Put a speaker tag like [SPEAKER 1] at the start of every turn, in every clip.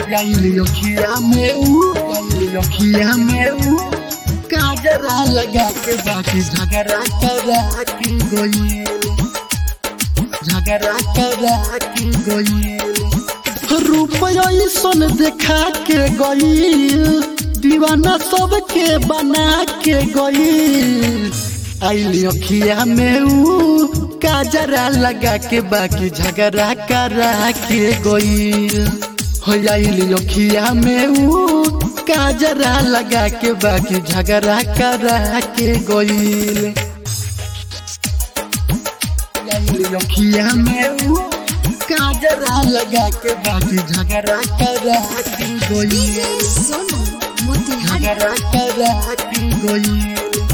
[SPEAKER 1] गईली अखिया में ऊ गईली अखिया में ऊ काजरा लगा के बाकी झगड़ा करा के गई झगड़ा करा के गई रुपया सन देखा के गई दीवाना सबके बना के गई आइली अखिया में ऊ काजरा लगा के बाकी झगड़ा करा के गई हो आइली अखिया में ऊ काजरा लगा के बाकी झगड़ा करा के गई आइली अखिया में ऊ काजरा लगा के बाकी झगड़ा करा के गई
[SPEAKER 2] सोनू मोतिहारी
[SPEAKER 1] झगड़ा करा के गई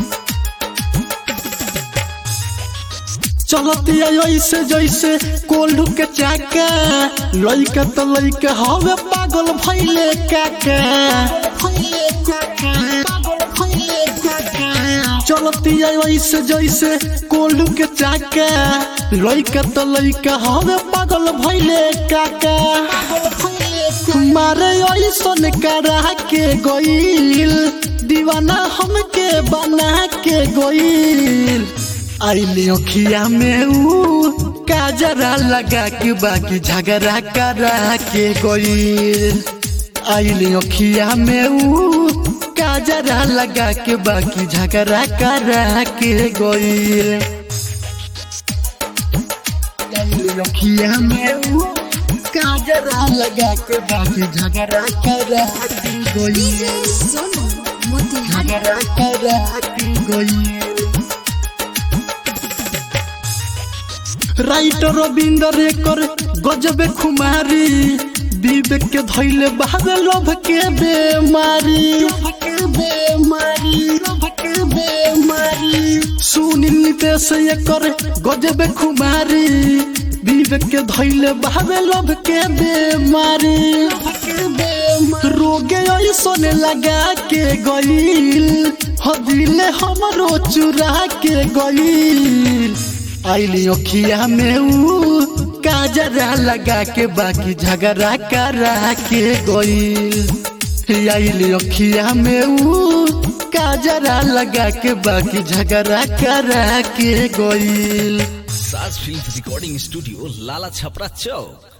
[SPEAKER 1] चलती ऐसे जैसे कोल्डू के चाका लइका तो लइका हवे पागल भइले काका भइले काका पागल भइले काका चलती ऐसे जैसे कोल्डू के चाका लइका तो लइका हवे पागल भइले काका मारे ऐसन करा के गईल दीवाना हमके बना के गईल आइली अखिया में ऊ काजरा लगा के बाकी झगड़ा करा के गईल आइली अखिया में ऊ काजरा लगा के बाकी झगड़ा करा के गईल आइली अखिया में ऊ काजरा लगा के बाकी झगड़ा करा के गईल
[SPEAKER 2] सोनू मोतिहारी
[SPEAKER 1] झगड़ा करा के गईल राइटर रविंदर एकर गजबे खुमारी विवेक के धैले बहावे लोभ के बेमारी बेमारी के बेमारी सुनील नितेश एकर गजबे खुमारी विवेक के धैले बहावे लोभ के बेमारी रोगे ऐसन लगा के गईल हदिले हमरो चुरा के गईल आइली अखिया में ऊ काजरा लगा के बाकी झगड़ा करा के गईल आइली अखिया में ऊ काजरा लगा के बाकी झगड़ा करा के गईल
[SPEAKER 3] साज film recording studio Lala Chhapra चौक